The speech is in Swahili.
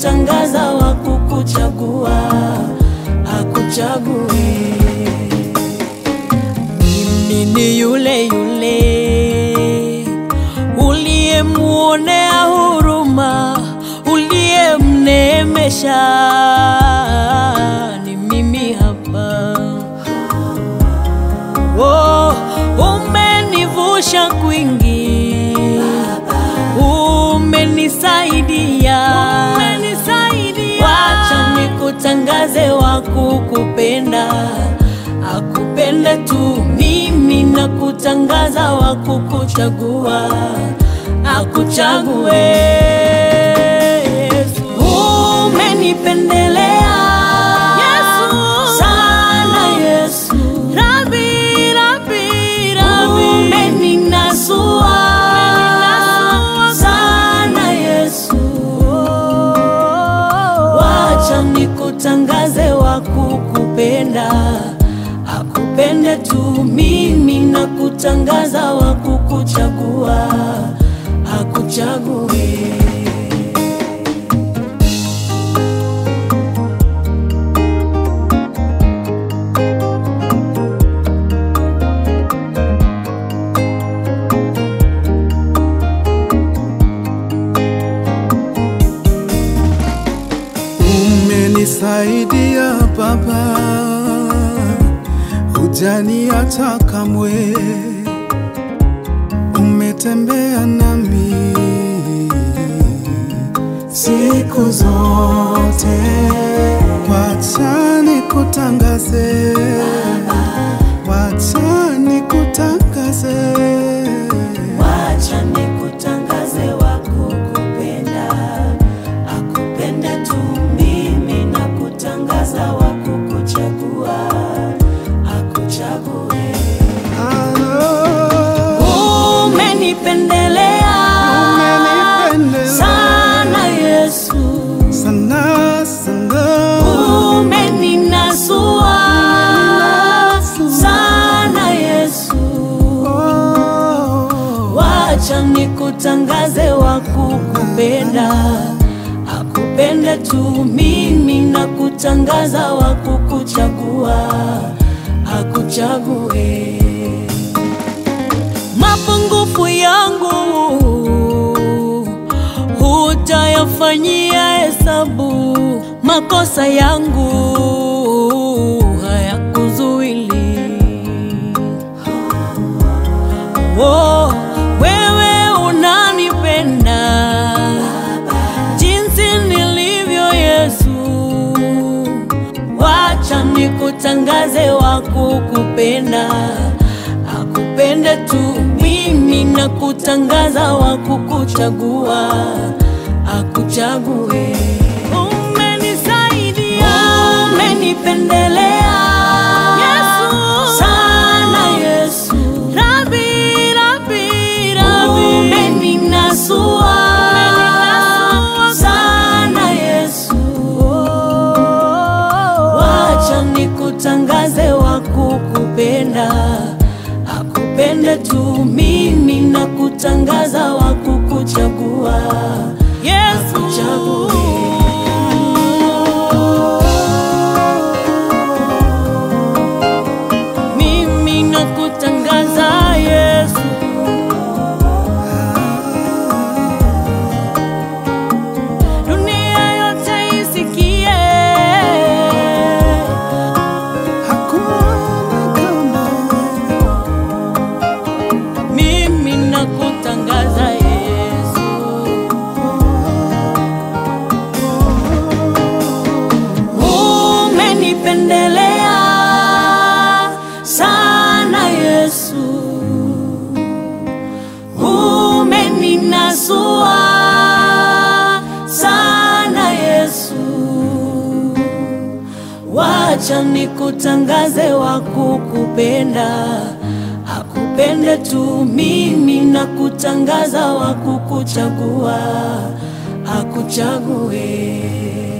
kutangaza wa kukuchagua akuchague. Mimi ni yule yule uliyemuonea huruma, uliyemneemesha, ni mimi hapa. Oh, umenivusha kwingi, umenisaidia, wacha nikutangaze wa kukupenda, akupende tu mimi na kutangaza wa kukuchagua, akuchague Yesu. Umenipendelea sana Yesu, Rabi, Rabi, Rabi. Umeninasua sana Yesu, wacha nikutangaze wa kukupenda, akupende tu mimi na kutangaza wa kukuchagua, akuchague. Umenisaidia Baba, hujaniacha kamwe, umetembea nami siku zote. Wacha nikutangaze, wacha nikutangaze, Wacha nikutangaze wa kukupenda, akupende tu mimi na kutangaza wa kukuchagua, akuchague. Ah, Umenipendelea umenipendelea sana Yesu, sana sana. umeninasua sana Yesu. Oh. Wacha nikutangaze wa kukupenda, akupende tu mimi na kutangaza wa kukuchagua, akuchague. Mapungufu yangu hutayafanyia hesabu, makosa yangu hayakuzuili Oh, wewe unanipenda jinsi nilivyo Yesu, wacha nikutangaze wa kukupenda, akupende tu mimi na kutangaza wa kukuchagua, akuchague. Umenisaidia, umenipendelea sana Yesu, Rabi, Rabi, Rabi. Umeninasua sana Yesu, wacha nikutangaze wa kukupenda, akupende tu mimi na kutangaza wa kukuchagua, Yesu mimi na kutangaza Yesu, dunia yote isikie, Hakuna kama mimi na kutangaza Yesu. Umenipendelea sana Yesu, umeninasua sana Yesu, wacha nikutangaze wa kukupenda, akupende tu mimi na kutangaza wa kukuchagua, akuchague.